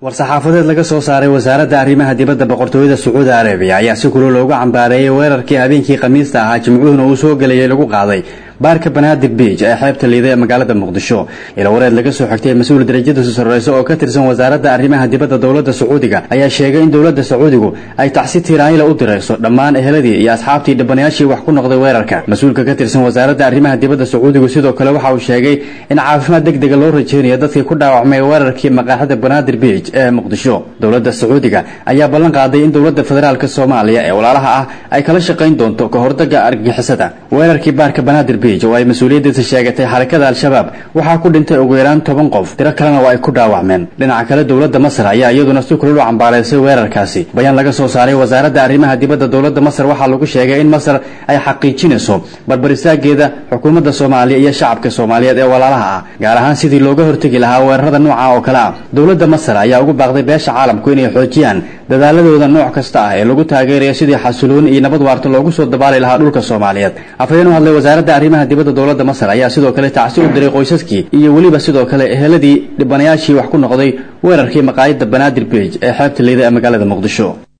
war-saxaafadeed laga soo saaray wasaaradda arrimaha dibadda boqortooyada sacuudi arabiya ayaa si kulul loogu cambaareeyey weerarkii habeenkii khamiista ahaa jimcuhuna uu soo gelayay lagu qaaday baarka banaadir biij ee xeebta liida ee magaalada muqdisho ila wareed laga soo xigtay mas-uul darajadiisu sarreyso oo ka tirsan wasaaradda arrimaha dibadda dowladda sacuudiga ayaa sheegay in dowladda sacuudigu ay tacsi tiiraanila u dirayso dhammaan eheladii iyo asxaabtii dhibanayaashii wax ku noqday weerarka mas-uulka ka tirsan wasaaradda arrimaha dibadda sacuudigu sidoo kale waxa uu sheegay in caafimaad deg dega loo rajeynayo dadkii ku dhaawacmay weerarkii maqaaxida banaadir biij ee muqdisho dowladda sacuudiga ayaa ballan qaaday in dowladda federaalka soomaaliya ee walaalaha ah ay kala shaqayn doonto ka hordaga argagixisada weerarkii baarka banaadir oo ay mas-uuliyaddiisa sheegatay xarakada al-shabaab waxaa ku dhintay ugu yaraan toban qof tiro kalena waa ay ku dhaawacmeen dhinaca kale dowladda masar ayaa iyaduna si kulul u cambaaraysay weerarkaasi bayaan laga soo saaray wasaaradda arrimaha dibadda dowladda masar waxaa lagu sheegay in masar ay xaqiijinayso barbarisaageeda xukuumadda soomaaliya iyo shacabka soomaaliyeed ee walaalaha ah gaar ahaan sidii looga hortegi lahaa weerarada nooca oo kale ah dowladda masar ayaa ugu baaqday beesha caalamku inay xoojiyaan dadaaladooda nooc kasta ah ee lagu taageerayo sidii xasilooni iyo nabad waarta loogu soo dabaali lahaa dhulka soomaaliyeed afhayeen u hadlay wasaaradda arrimaha dibadda dowladda masar ayaa sidoo kale tacsi u diray qoysaskii iyo weliba sidoo kale eheladii dhibanayaashii wax ku noqday weerarkii maqaayadda banaadir biij ee xeebta liida ee magaalada muqdisho